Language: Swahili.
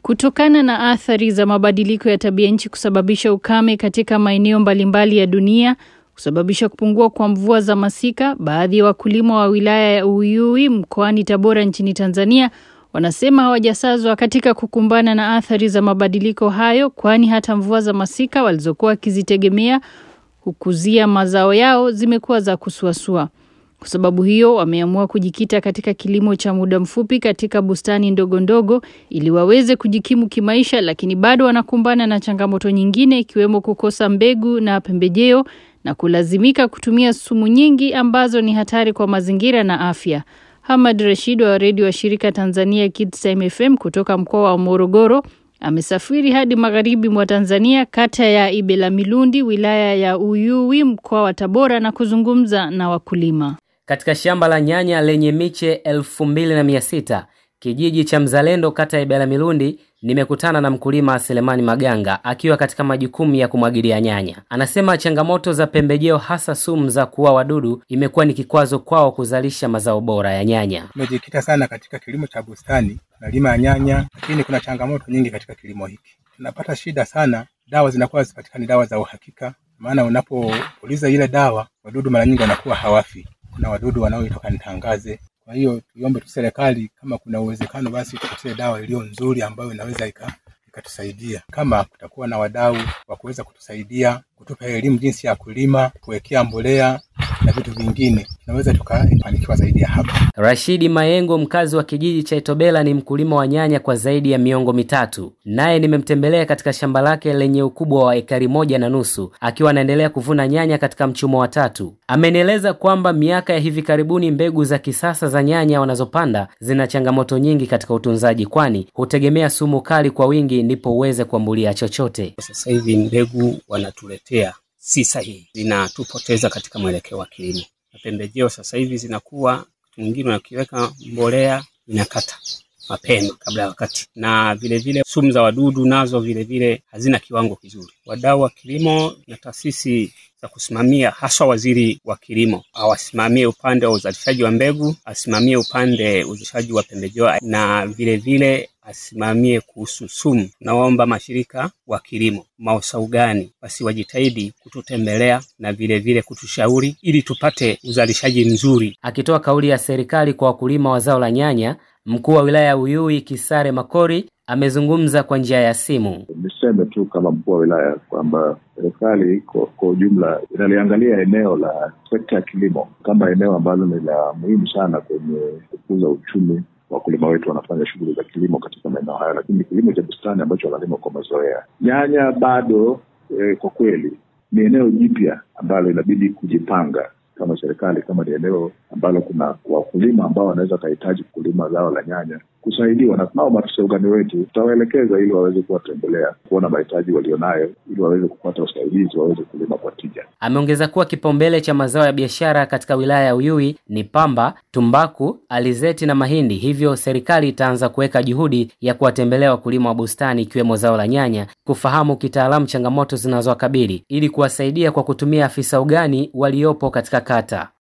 Kutokana na athari za mabadiliko ya tabia nchi kusababisha ukame katika maeneo mbalimbali ya dunia, kusababisha kupungua kwa mvua za masika, baadhi ya wakulima wa wilaya ya Uyui mkoani Tabora nchini Tanzania wanasema hawajasazwa katika kukumbana na athari za mabadiliko hayo, kwani hata mvua za masika walizokuwa wakizitegemea hukuzia mazao yao zimekuwa za kusuasua. Kwa sababu hiyo wameamua kujikita katika kilimo cha muda mfupi katika bustani ndogo ndogo ili waweze kujikimu kimaisha, lakini bado wanakumbana na changamoto nyingine ikiwemo kukosa mbegu na pembejeo na kulazimika kutumia sumu nyingi ambazo ni hatari kwa mazingira na afya. Hamad Rashid wa redio wa shirika Tanzania Kids Time FM kutoka mkoa wa Morogoro amesafiri hadi magharibi mwa Tanzania kata ya Ibelamilundu wilaya ya Uyui mkoa wa Tabora na kuzungumza na wakulima. Katika shamba la nyanya lenye miche elfu mbili na mia sita kijiji cha Mzalendo kata ya Ibelamilundu nimekutana na mkulima Selemani Maganga akiwa katika majukumu ya kumwagilia nyanya. Anasema changamoto za pembejeo hasa sumu za kuua wadudu imekuwa ni kikwazo kwao kuzalisha mazao bora ya nyanya. Tumejikita sana katika kilimo cha bustani, tunalima ya nyanya, lakini kuna changamoto nyingi katika kilimo hiki. Tunapata shida sana, dawa zinakuwa hazipatikani, dawa za uhakika. Maana unapopuliza ile dawa, wadudu mara nyingi wanakuwa hawafi. Kuna wadudu wanaoitwa kanitangaze. Kwa hiyo tuiombe tu serikali, kama kuna uwezekano, basi tupatie dawa iliyo nzuri ambayo inaweza ika ikatusaidia. Kama kutakuwa na wadau wa kuweza kutusaidia, kutupa elimu jinsi ya kulima, kuwekea mbolea na vitu vingine, tunaweza tukafanikiwa zaidi ya hapa. Rashidi Mayengo, mkazi wa kijiji cha Itobela, ni mkulima wa nyanya kwa zaidi ya miongo mitatu. Naye nimemtembelea katika shamba lake lenye ukubwa wa ekari moja na nusu akiwa anaendelea kuvuna nyanya katika mchumo wa tatu. Amenieleza kwamba miaka ya hivi karibuni mbegu za kisasa za nyanya wanazopanda zina changamoto nyingi katika utunzaji, kwani hutegemea sumu kali kwa wingi ndipo uweze kuambulia chochote. Sasa hivi mbegu wanatuletea si sahihi, zinatupoteza katika mwelekeo wa kilimo. Na pembejeo sasa hivi zinakuwa mwingine unakiweka mbolea inakata mapema kabla ya wakati, na vilevile sumu za wadudu nazo vilevile hazina kiwango kizuri. Wadau wa kilimo na taasisi za kusimamia, haswa waziri wa kilimo awasimamie upande wa uzalishaji wa mbegu, asimamie upande uzalishaji wa pembejeo na vilevile asimamie kuhusu sumu. Naomba mashirika wa kilimo maosa ugani basi wajitahidi kututembelea na vilevile vile kutushauri ili tupate uzalishaji mzuri. Akitoa kauli ya serikali kwa wakulima wa zao la nyanya, mkuu wa wilaya ya Uyui Kisare Makori amezungumza kwa njia ya simu. Niseme tu kama mkuu wa wilaya kwamba serikali kwa ujumla inaliangalia eneo la sekta ya kilimo kama eneo ambalo ni la muhimu sana kwenye kukuza uchumi wakulima wetu wanafanya shughuli za kilimo katika maeneo hayo, lakini kilimo cha bustani ambacho wanalima kwa mazoea. Nyanya bado e, kwa kweli ni eneo jipya ambalo inabidi kujipanga kama serikali, kama ni eneo ambalo kuna wakulima ambao wanaweza wakahitaji kulima zao la nyanya kusaidiwa, na tunao maafisa ugani wetu, tutawaelekeza ili waweze kuwatembelea kuona mahitaji walionayo, ili waweze kupata usaidizi, waweze kulima kwa tija. Ameongeza kuwa kipaumbele cha mazao ya biashara katika wilaya ya Uyui ni pamba, tumbaku, alizeti na mahindi, hivyo serikali itaanza kuweka juhudi ya kuwatembelea wakulima wa bustani ikiwemo zao la nyanya, kufahamu kitaalamu changamoto zinazowakabili ili kuwasaidia kwa kutumia afisa ugani waliopo katika kata.